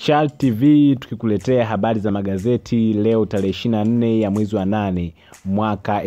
Mashal TV tukikuletea habari za magazeti leo tarehe 24 ya mwezi wa nane mwaka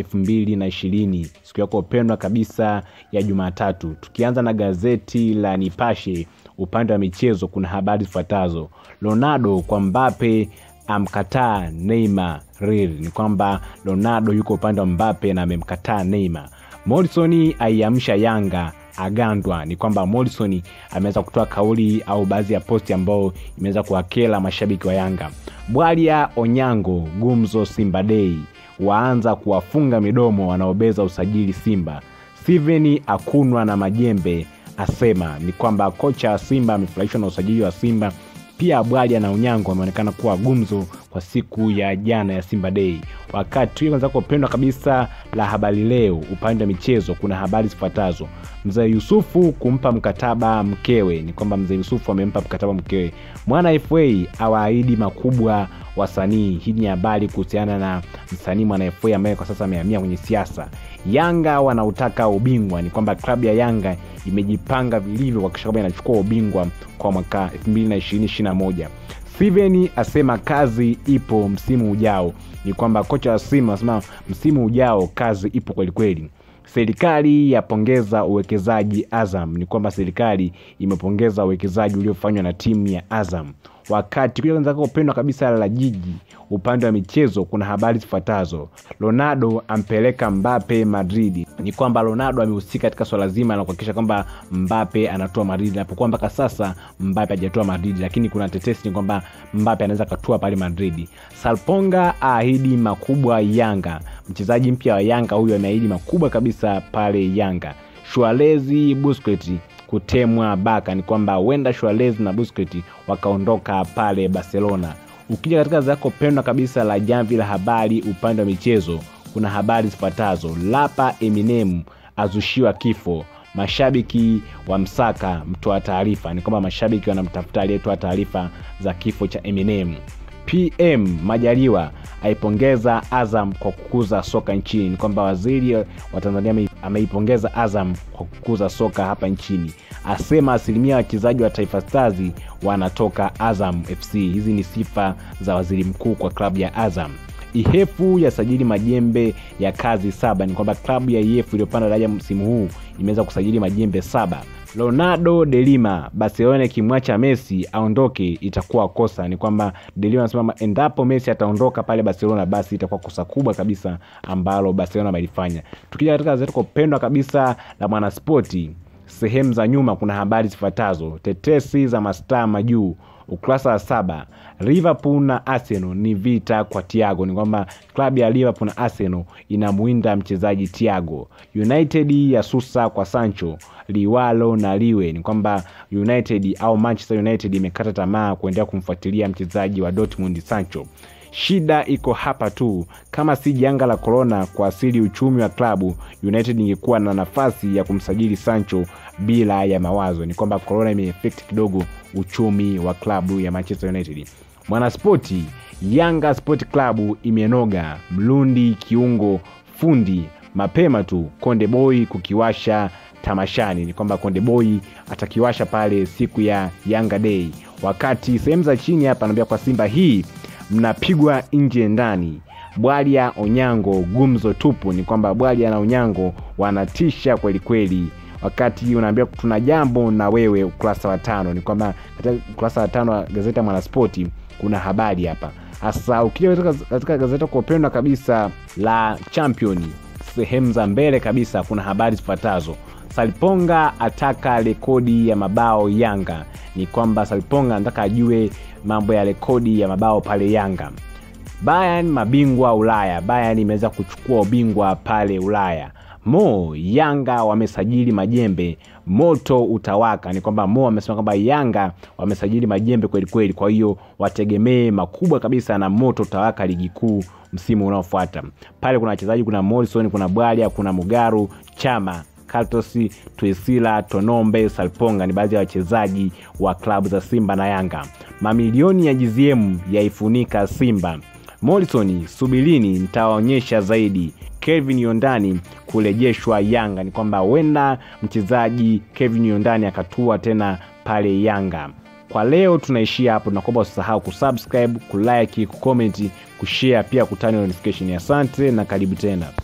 2020 siku yako pendwa kabisa ya Jumatatu. Tukianza na gazeti la Nipashe upande wa michezo, kuna habari zifuatazo: Ronaldo kwa Mbappe amkataa Neymar. Real ni kwamba Ronaldo yuko upande wa Mbappe na amemkataa Neymar. Morrison aiamsha Yanga agandwa ni kwamba Morrison ameweza kutoa kauli au baadhi ya posti ambayo imeweza kuwakela mashabiki wa Yanga. Bwalia Onyango gumzo Simba Day waanza kuwafunga midomo wanaobeza usajili Simba. Steven akunwa na majembe asema ni kwamba kocha wa Simba amefurahishwa na usajili wa Simba. Pia Bwalia na Onyango wameonekana kuwa gumzo kwa siku ya jana ya Simba Day. Wakati kwanza kupendwa kabisa la habari leo upande wa michezo, kuna habari zifuatazo: mzee Yusufu kumpa mkataba mkewe. Ni kwamba mzee Yusufu amempa mkataba mkewe. Mwana FA awaahidi makubwa wasanii. Hii ni habari kuhusiana na msanii Mwana FA ambaye kwa sasa amehamia kwenye siasa. Yanga wanautaka ubingwa. Ni kwamba klabu ya Yanga imejipanga vilivyo kuhakikisha kwamba inachukua ubingwa kwa mwaka 2020-2021. Steven asema kazi ipo msimu ujao. Ni kwamba kocha wa Simba anasema msimu ujao kazi ipo kwelikweli. Serikali yapongeza uwekezaji Azam. Ni kwamba serikali imepongeza uwekezaji uliofanywa na timu ya Azam. Wakati kuja upendwa kabisa la jiji upande wa michezo, kuna habari zifuatazo: Ronaldo ampeleka Mbappe Madrid. Ni kwamba Ronaldo amehusika katika swala zima la kuhakikisha kwamba Mbappe anatoa Madrid, napokuwa mpaka sasa Mbappe hajatoa Madrid, lakini kuna tetesi ni kwamba Mbappe anaweza katua pale Madrid. Salponga aahidi makubwa Yanga. Mchezaji mpya wa Yanga huyu ameahidi makubwa kabisa pale Yanga. Shualezi Busquets kutemwa baka. Ni kwamba huenda Suarez na Busquets wakaondoka pale Barcelona. Ukija katika zako pendwa kabisa la jamvi la habari upande wa michezo, kuna habari zifuatazo: Lapa Eminem azushiwa kifo, mashabiki wa msaka mtoa taarifa. Ni kwamba mashabiki wanamtafuta aliyetoa taarifa za kifo cha Eminem. PM Majaliwa aipongeza Azam kwa kukuza soka nchini. Ni kwamba waziri wa Tanzania ameipongeza Azam kwa kukuza soka hapa nchini, asema asilimia wachezaji wa Taifa Stars wanatoka Azam FC. Hizi ni sifa za waziri mkuu kwa klabu ya Azam. Ihefu yasajili majembe ya kazi saba. Ni kwamba klabu ya Ihefu iliyopanda daraja msimu huu imeweza kusajili majembe saba. Ronaldo Delima, Barcelona ikimwacha Messi aondoke itakuwa kosa. Ni kwamba Delima anasema endapo Messi ataondoka pale Barcelona, basi itakuwa kosa kubwa kabisa ambalo Barcelona wamelifanya. Tukija katika gazeti kupendwa kabisa la Mwanaspoti, sehemu za nyuma kuna habari zifuatazo: tetesi za mastaa majuu ukurasa wa saba. Liverpool na Arsenal ni vita kwa Thiago. Ni kwamba klabu ya Liverpool na Arsenal inamwinda mchezaji Thiago. United ya susa kwa Sancho, liwalo na liwe. Ni kwamba United au Manchester United imekata tamaa kuendelea kumfuatilia mchezaji wa Dortmund Sancho. Shida iko hapa tu, kama si janga la korona kuasili uchumi wa klabu, United ingekuwa na nafasi ya kumsajili Sancho bila ya mawazo. Ni kwamba korona imeefekti kidogo uchumi wa klabu ya Manchester United. Mwanaspoti, Yanga Sport Club imenoga, Mlundi kiungo fundi mapema tu, Konde Boy kukiwasha tamashani. Ni kwamba Konde Boy atakiwasha pale siku ya Yanga Day. Wakati sehemu za chini hapa anaambia kwa Simba hii mnapigwa nje ndani. Bwalia Onyango gumzo tupu. Ni kwamba Bwalia na Onyango wanatisha kweli kweli. Wakati unaambia tuna jambo na wewe, ukurasa wa tano. Ni kwamba katika ukurasa wa tano wa gazeti ya Mwanaspoti kuna habari hapa hasa. Ukija katika gazeti kwa upendwa kabisa la Champion, sehemu za mbele kabisa kuna habari zifuatazo: Salponga ataka rekodi ya mabao Yanga. Ni kwamba Salponga anataka ajue mambo ya rekodi ya mabao pale Yanga. Bayern mabingwa Ulaya. Bayern imeweza kuchukua ubingwa pale Ulaya. Mo Yanga wamesajili majembe, moto utawaka. Ni kwamba Mo amesema kwamba Yanga wamesajili majembe kweli kweli, kwa hiyo wategemee makubwa kabisa na moto utawaka ligi kuu msimu unaofuata. Pale kuna wachezaji, kuna Morrison, kuna Bwalia, kuna Mugaru, Chama Kaltos, Tuisila, Tonombe, Salponga ni baadhi ya wachezaji wa klabu za Simba na Yanga. Mamilioni ya GZM yaifunika Simba. Morrison, subirini nitawaonyesha zaidi. Kevin Yondani kurejeshwa Yanga. Ni kwamba huenda mchezaji Kevin Yondani akatua tena pale Yanga. kwa leo tunaishia hapo tunakuomba usisahau kusubscribe kulike kucomment kushare pia kutani notification asante na karibu tena